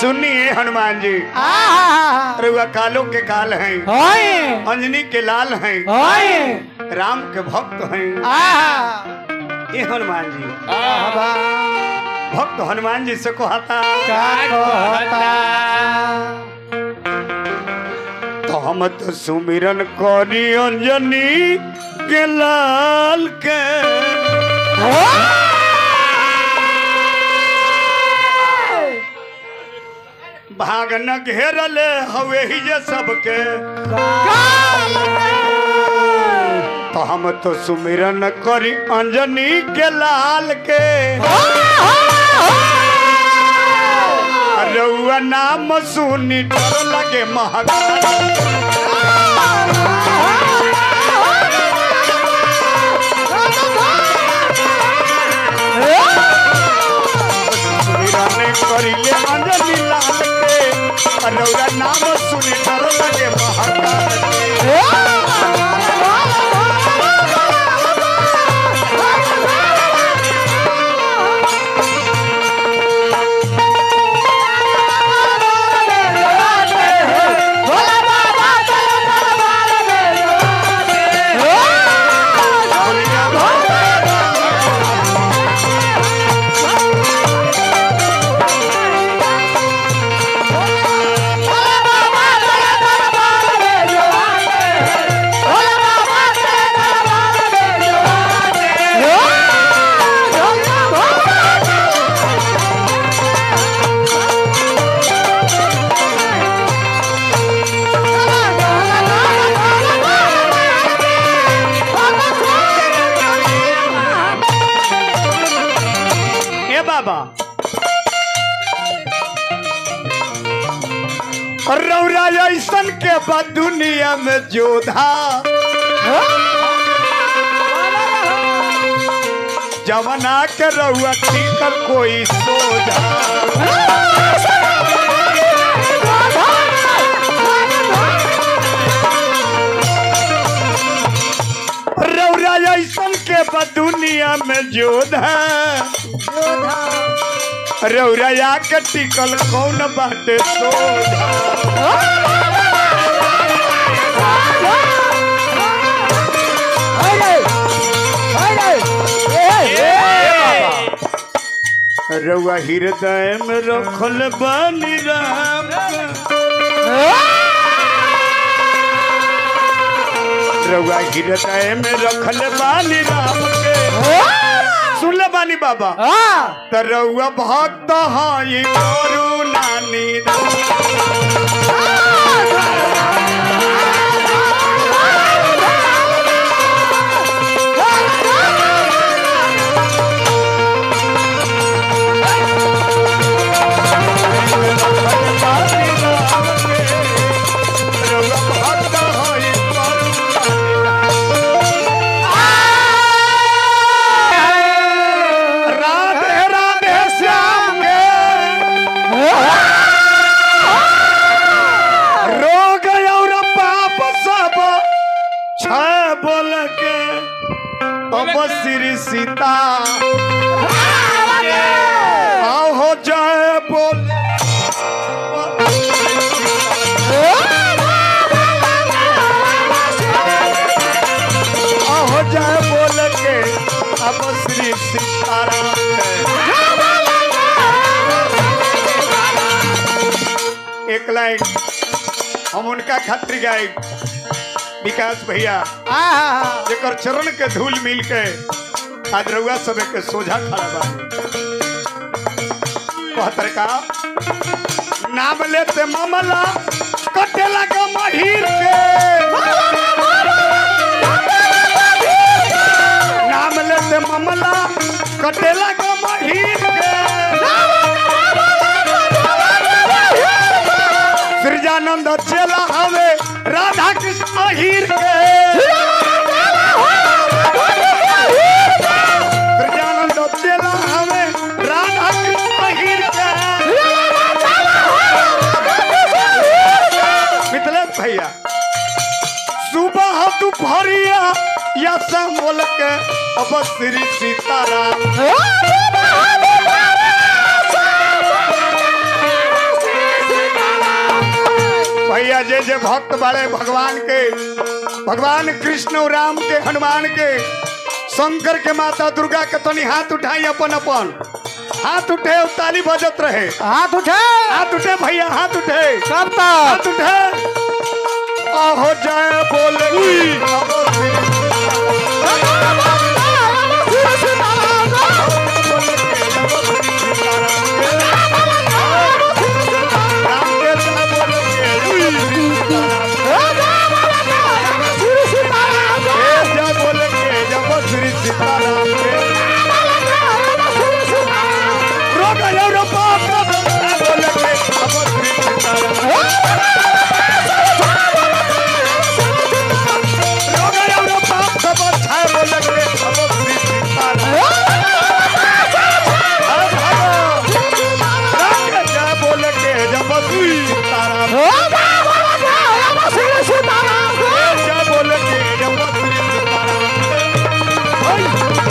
सुनिए हनुमान जी आहा रउआ कालो के काल हैं होय अंजनी के लाल हैं होय राम के भक्त हैं आहा ये हनुमान जी बाबा भक्त हनुमान जी से कहता का कहता तो हम तो सुमिरन करी अंजनी के लाल के भाग न घेरले हवे ही जे सबके तो हम तो सुमिरन करी अंजनी के लाल के रउआ नाम सुनी डर लगे महाकाल सुमिरन करिले अंजनी लाल के रउआ नाम सुनी डर लगे महाकाल के ए बाबा रौरा ऐसन के बाद दुनिया में जोधा जवना के रउआ ठीकर कोई सोझा रौरा ऐसन के बाद दुनिया में जोधा रौरा के टिकल कौन बाटे सोझा रउआ हृदय में रखल बानी राम के। रउआ हृदय में रखल बानी राम के सुन ले बानी बाबा त रउआ भक्त हई करुणा निधान। राधे राधे श्याम के रोग और पाप सब छह बोल के अब श्री सीता आओ हो जय बोल आओ हो जय बोल के अब श्री सीताराम के एक लाइन हम उनका खातिर गाय विकास भैया जेकर चरण के धूल मिल के आज रउआ सब के सोझा खड़ा बा कहतर का नाम लेते मामला कटे लगा महीर के नाम लेते मामला कटे लगा महीर के सृजानंद चेला हवे राधा कृष्ण अहीर के सृजानंद चेला हवे राधा कृष्ण अहीर के मिथिलेश भैया सुबह दोपहरिया या शाम बोल के अब श्री सीताराम भैया जे जे भक्त बड़े भगवान के भगवान कृष्ण और राम के हनुमान के शंकर के माता दुर्गा के तनी हाथ उठाई अपन अपन हाथ उठे और ताली बजत रहे हाथ उठे हाथ उठे भैया हाथ उठे कब तक हाथ उठे आहो जय बोले राम के जय बोले के जय श्री सीताराम के रोक जाओ रो बाप जय बोले के जय श्री सीताराम रोक जाओ रो बाप सब जय बोले के जय श्री सीताराम हर हर राम के जय बोले के जय श्री सीताराम जय बोले के जय श्री सीताराम